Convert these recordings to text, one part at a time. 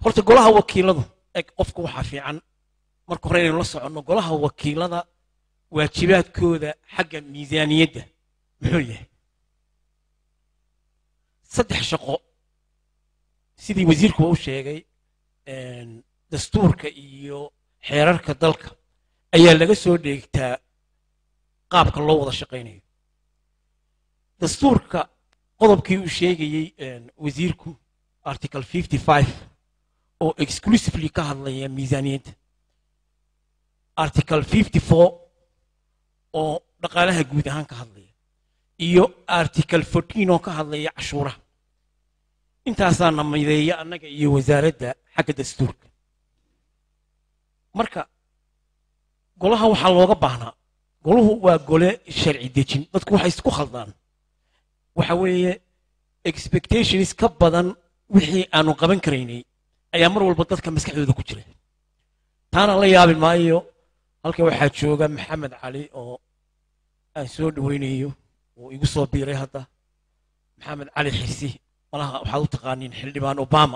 horta golaha wakiiladu eg qofka waxaa fiican marka hore inaynu la soconno golaha wakiilada waajibaadkooda xagga miisaaniyadda muxuu yahay saddex shaqo sidii wasiirkuba u sheegay dastuurka iyo xeerarka dalka ayaa laga soo dheegtaa qaabka loo wada shaqaynayo dastuurka qodobkii uu sheegayey wasiirku article fifty five oo exclusively ka hadlaya miisaaniyadda article fifty four oo dhaqaalaha guud ahaan ka hadlaya iyo article fourteen oo ka hadlaya cashuuraha intaasaa na mideeya annaga iyo wasaaradda xagga dastuurka marka golaha waxaa looga baahnaa golahu waa gole sharci dejin dadku waxay isku khaldaan waxa weeye expectations ka badan wixii aanu qaban karaynay ayaa mar walba dadka maskaxdooda ku jira taana la yaabi maayo halka waxaa jooga maxamed cali oo aan soo dhaweynayo oo igu soo biiray hadda maxamed cali xirsi malaha waxaad u taqaaniin xildhibaan obama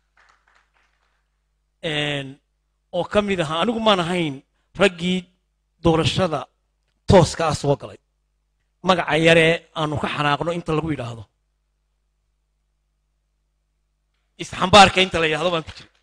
oo ka mid ahaa anigu maan ahayn raggii doorashada tooska ah soo galay magaca yaree aanu ka xanaaqno inta lagu yidhaahdo isxambaarka inta la yidhahdo baan ku jiray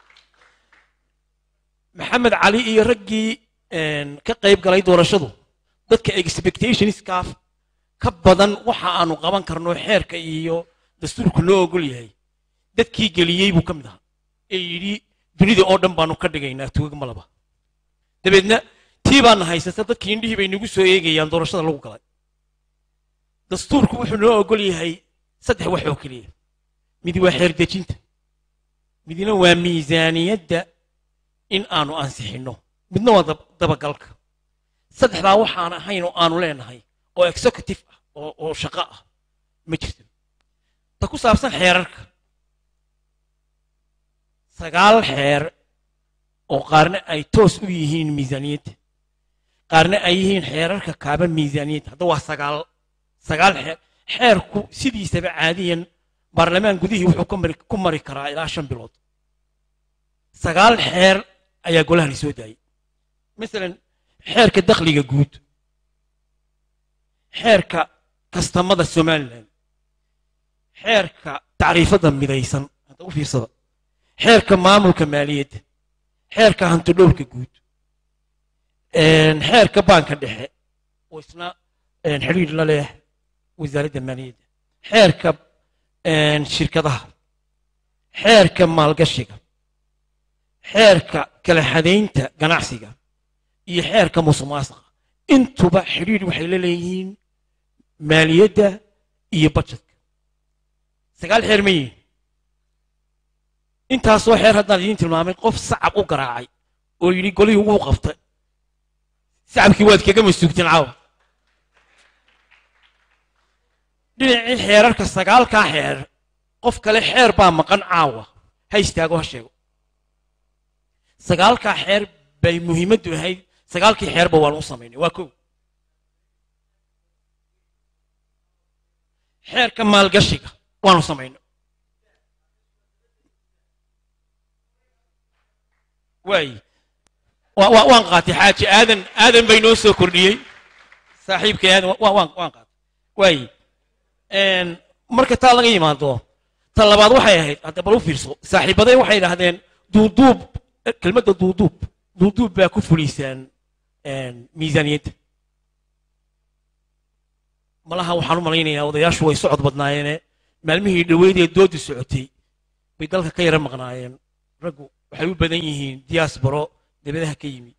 maxamed cali iyo raggii ka qayb galay doorashadu dadka expectationskaaf ka badan waxa aanu qaban karno xeerka iyo dastuurku loo ogol yahay dadkii geliyey buu ka mid ahaa ee yidhi dunida oo dhan baanu ka dhigaynaa tuug malaba dabeedna tii baana haysata dadkii indhihii bay nagu soo eegayaan doorashada lagu galay dastuurku wuxuu noo ogol yahay saddex wax oo keliya mid waa xeer dejinta midna waa miisaaniyadda in aanu ansixinno midna waa dabagalka saddexdaa waxaan ahayn oo aanu leenahay oo executive ah oo shaqo ah ma jirto ta ku saabsan xeerarka sagaal xeer oo qaarna ay toos u yihiin miisaaniyadda qaarna ay yihiin xeerarka kaaba miisaaniyadda hadda waa sagaal sagaal xeer xeerku sidiisaba caadiyan baarlamaan gudihii wuxuu ku mari karaa ilaa shan bilood sagaal xeer ayaa golahani soo daayay masalan xeerka dakhliga guud xeerka kastamada somalilan xeerka tacriifada midaysan hadda u fiirsada xeerka maamulka maaliyadda xeerka hantidhowrka guud xeerka baanka dhexe oo isna xidhiir la leh wasaaradda maaliyadda xeerka shirkadaha xeerka maalgashiga xeerka kala xadaynta ganacsiga iyo xeerka musuqmaasuqa intuba xidhiir waxay la leeyihiin maaliyadda iyo budgetka sagaal xeer ma yihin intaasoo xeer haddaan idiin tilmaamay qof sacab u garaacay oo yidhi golihii wuu qabtay sacabkii waad kaga masuugteen caawa dhinacii xeerarka sagaalkaa xeer qof kale xeer baa maqan caawa ha istaago ha sheego sagaalkaa xeer bay muhiimaddu ahayd sagaalkii xeerba waan u samaynay waa kow xeerka maalgashiga waanu samaynay waay waan qaatay xaaji aadan aadan bay noo soo kordhiyey saaxiibkay aadan waan qaatay waay marka taa laga yimaado ta labaad waxay ahayd hadda bal u fiirso saaxiibaday waxay idhaahdeen duuduub kelmadda duuduub duuduub baa ku fuliysaan miisaaniyadda malaha waxaan u malaynayaa odayaashu way socod badnaayeene maalmihii dhaweydee doodu socotay bay dalka ka yara maqnaayeen raggu waxay u badan yihiin diaasbaro debadaha ka yimi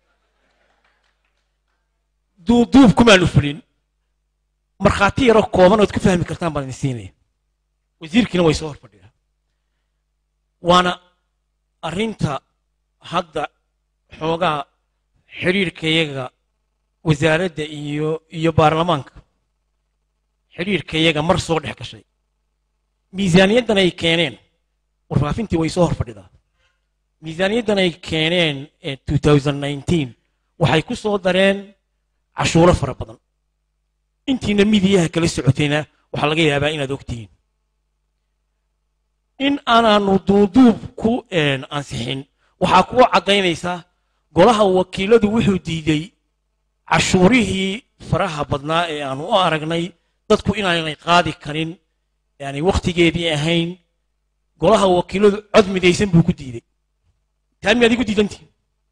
duuduub kumaanu fulin markhaati yaro kooban ood ku fahmi kartaan baan idin siinaya wasiirkiina way soo horfadhiyaa waana arrinta hadda xoogaa xidhiirkayaga wasaaradda iyo iyo baarlamaanka xidhiirkayaga mar soo dhex gashay miisaaniyaddan ay keeneen warfaafintii way soo horfadhidaa miisaaniyaddan ay keeneen waxay ku soo dareen cashuuro fara badan intiina midiyaha kala socotayna waxaa laga yaabaa inaad ogtihiin in aanaanu duuduub ku een, ansixin waxaa kuwa caddaynaysaa golaha wakiiladu wuxuu diiday cashuurihii faraha badnaa ee aanu u aragnay dadku inaanay qaadi karin yani wakhtigeedii ahayn golaha wakiiladu cod midaysan buu ku diiday taa miyaad igu diidantihin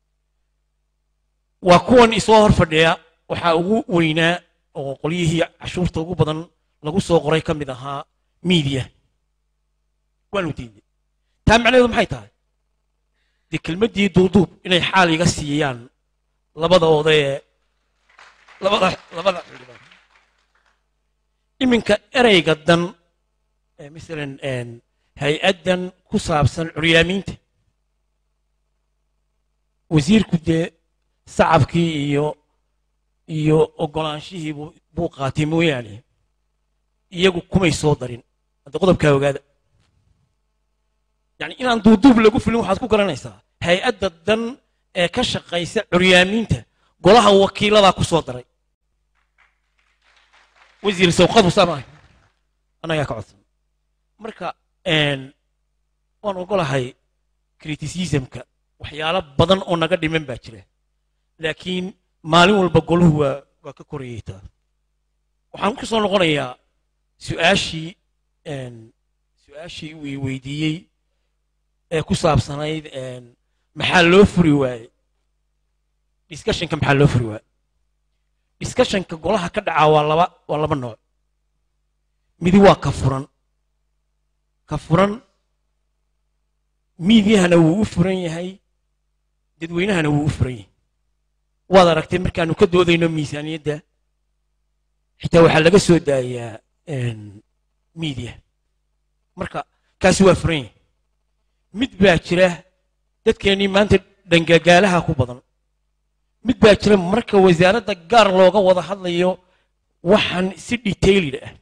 waa kuwan isoo hor fadhiya waxaa ugu weynaa oo qolyihii cashuurta ugu badan lagu soo qoray ka mid ahaa miidiya waanu diiday taa macnaheedu maxay tahay dee kelmaddii duuduub inay xaal iga siiyaan labada odaye labada labada xildhibaan iminka ereyga dan ee masalan een, hay-addan ku saabsan curyaamiinta wasiirku dee sacabkii iyo iyo ogolaanshihii buu buu qaatay mooyaane iyagu kumay soo darin hadda qodobkaa ogaada yani inaan duuduub lagu filin waxaad ku garanaysaa hay-adda dan ee ka shaqaysa curyaamiinta golaha wakiiladaa ku soo daray wasiir sawqadu saamaah annagaa ka codsan marka een, waan ogolahay criticismka waxyaalo badan oo naga dhiman baa jira laakiin maalin walba goluhu waa waa ka korayeytaa waxaan ku soo noqonayaa su-aashii een, su-aashii uu i weydiiyey ee ku saabsanayd een, maxaa loo furi waaye discussionka maxaa loo furi waaye discussionka golaha ka dhacaa waa laba waa laba nooc midi waa ka furan ka furan miidyahana wuu u furan yahay dadweynahana wuu u furan yahay waad aragtay markaanu ka doodayno miisaaniyadda xitaa waxaa laga soo daayaa een, miidiya marka kaasi waa furan yahay mid baa jira dadkeennii maanta dhangagaalaha ku badan mid baa jira marka wasaaradda gaar looga wada hadlayo waxaan si detailed ah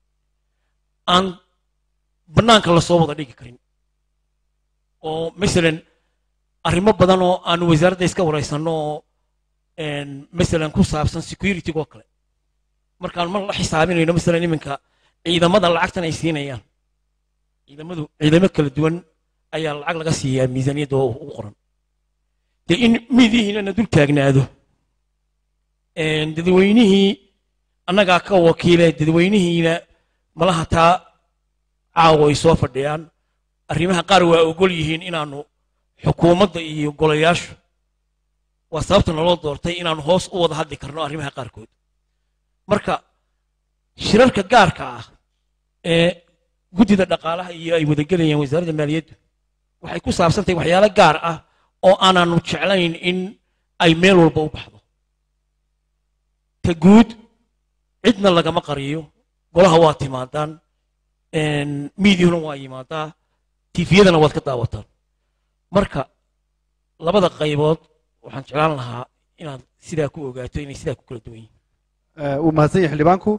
aan bannaanka lasoo wada dhigi karin oo masalan arrimo badan oo aanu wasaaradda iska waraysanno oo een, masalan ku saabsan security oo kale markaan mar la xisaabinayno masalan iminka ciidamada lacagtan ay siinayaan ciidamadu ciidamo kala duwan ayaa lacag laga siiyaa miisaaniyadda oo ugu qoran dee in miidihiina na dul taagnaado een, dadweynihii annagaa ka wakiile dadweynihiina malaha taa caawa ay soo fadhiyaan arrimaha qaar waa ogol yihiin inaanu xukuumadda iyo golayaashu waa sababta naloo doortay inaanu hoos u wada hadli karno arrimaha qaarkood marka shirarka gaarka ah ee guddida dhaqaalaha iyo ay wadagelayaan wasaaradda maaliyaddu waxay ku saabsantahay waxyaalo gaar ah oo aanaanu jeclayn in ay meel walba u baxdo ta guud cidna lagama qariyo golaha waa timaadaan miidiyuna waa yimaadaa tifiyadana waad ka daawataan marka labada qaybood waxaan jeclaan lahaa inaad sidaa ku ogaato inay sidaa ku kala duwan yihiin uu mahadsan yahay xildhibaanku